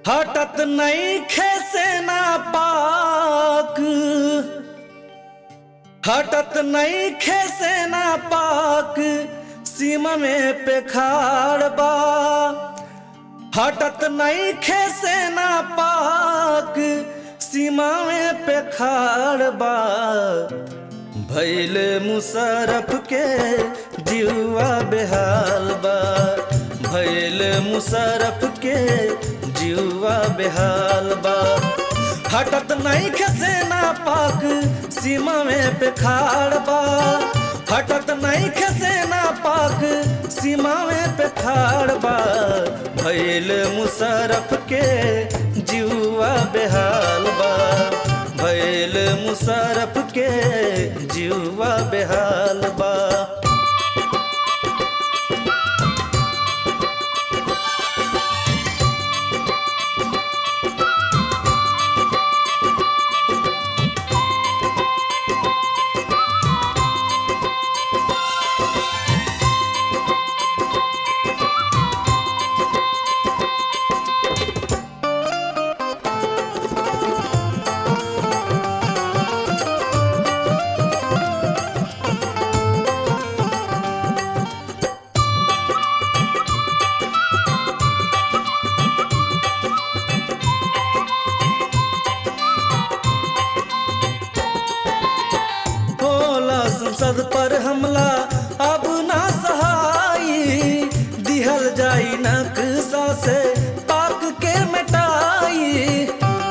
हटत नहीं खेसे ना पाक हटत नहीं खेसे ना पाक सीमा में पे खाड़ बा हटत नहीं खेसे ना पाक सीमा में पे खाड़ बा भैल मुशरफ के जीवा बेहाल बा भैल मुशरफ के जीवा बेहाल बा हटत नहीं खसे ना पाक सीमा में पे खाड़ बा हटत नहीं खसे ना पाक सीमा में पे खाड़ बा भैल मुशरफ के जीवा बेहाल बा भैल मुशरफ के जीवा बेहाल बा होला संसद पर हमला अब ना सहाई दिहल जाई नक्शा से पाक के मिटाई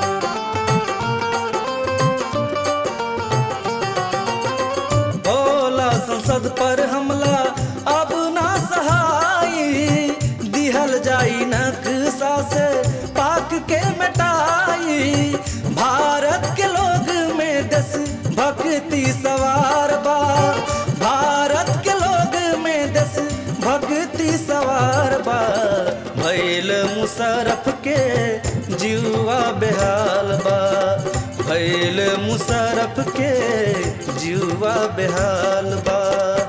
होला संसद पर हमला अब ना सहाई दिहल जाई नक्शा से पाक के मिटाई भारत के लोग में देश भक्ति सवार बा भारत के लोग में देश भक्ति सवार बा भैल मुशरफ के जीवा बेहाल बा भैल मुशरफ के जीवा बेहाल बा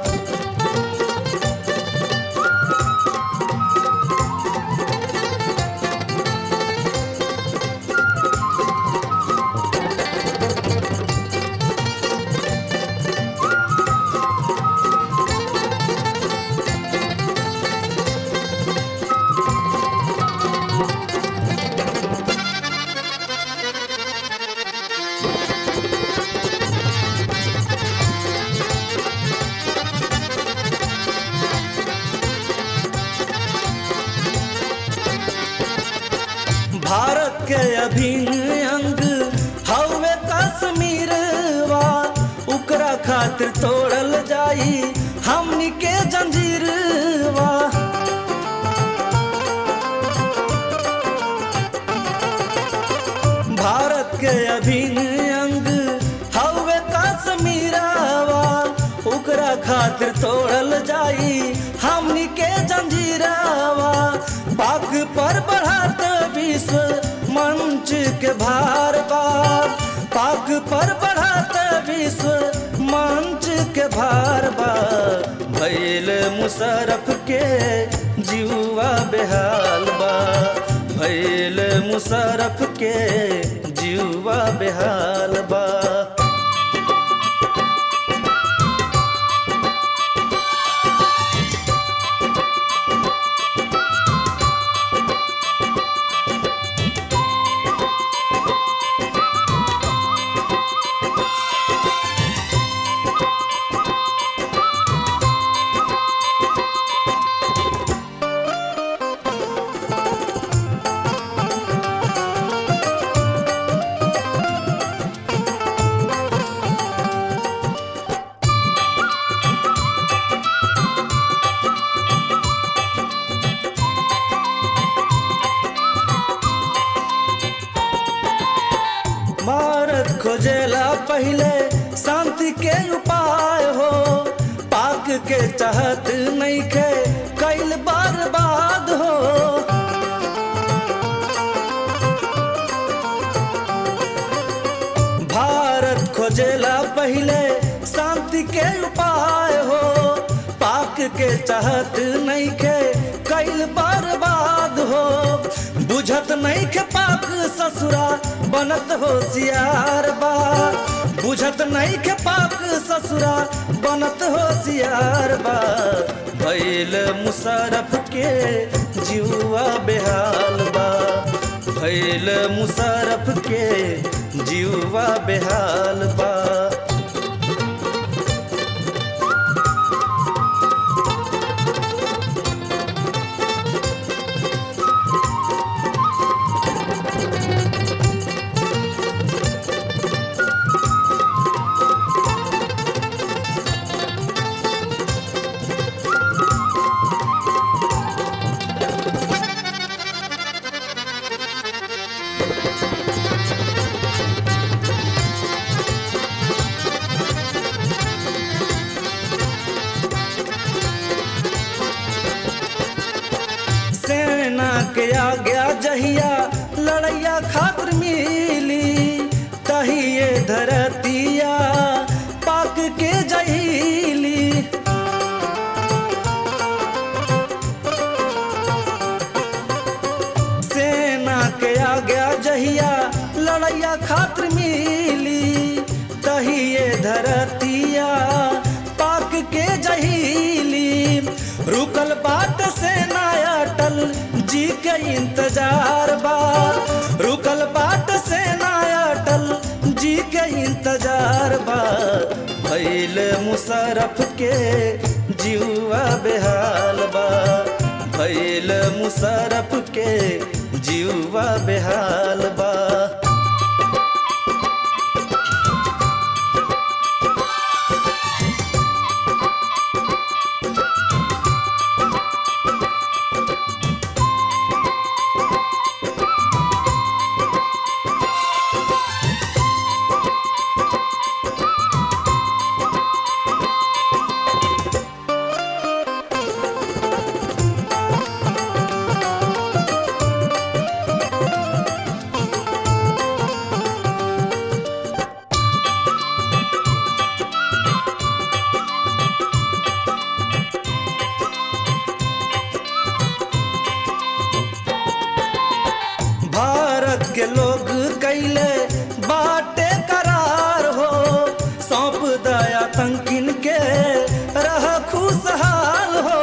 भारत के अभिन्न अंग हवे कश्मीर वा उकरा खातिर तोड़ल जाई हमनी के जंजीर वा भारत के अभिन्न अंग हवे कश्मीरावा उकरा खातिर तोड़ल जाई हमनी के जंजीरावा पाक पर बढ़ात विश्व मंच के भार बार पाक पर बढ़ात विश्व मंच के भार बार भैल मुशरफ के जीवा बेहाल बा भैल मुशरफ के जीवा बेहाल बा भारत खोजेला पहले शांति के उपाय हो पाक के चाहत नहीं खे कैल बर्बाद हो भारत खोजेला पहले शांति के उपाय हो पाक के चाहत नहीं खे कैल बर्बाद बाद हो बुझत नहीं के पाक ससुरा बनत होशियार बा बुझत नहीं के पाक ससुरा बनत होशियार बा भैल मुशरफ के जुआ बेहाल बा भैल मुशरफ के जुआ बेहाल बा सेना के आज्ञा जहिया लड़ैया खातिर मिली तहिए धरतिया पाक के जहीली सेना के आज्ञा जहिया लड़ैया खातिर मिली तहिए धरतिया पाक के जहीली रुकल बाट सेना अटल जी के इंतजार बा रुकल बाट सेना अटल जी के इंतजार बा भैल मुशरफ के जुआ बेहाल बा भैल मुशरफ के जुआ बेहाल बा भारत के लोग कैले बाटे करार हो सौंप दया तंकिन के रह खुशहाल हो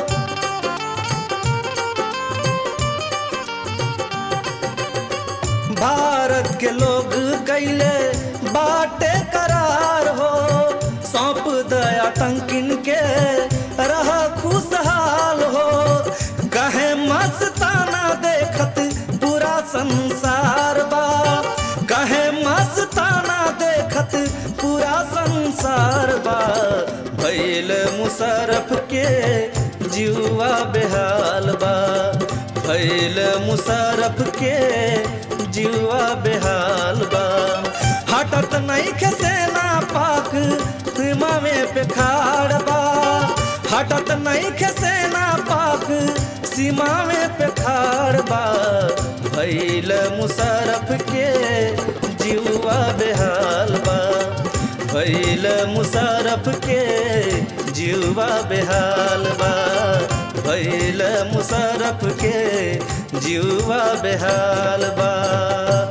भारत के लोग कैले बाटे करार हो सौंप दया तंकिन के रह खुशहाल हो कहे मस्ताना देखत पूरा संसार बा कहे मस्ताना देखत पूरा संसार बा भैल मुशरफ के जुआ बेहाल बा भैल मुशरफ के जुआ बेहाल बा हटत नहीं के सेना पाक सीमावे पे खाड़ बा हटत नहीं के सेना पाक सीमावे पे खाड़ बा भैल मुशरफ के जुआ बेहाल बा भैल मुशरफ के जुआ बेहाल बा भैल मुशरफ के जुआ बेहाल बा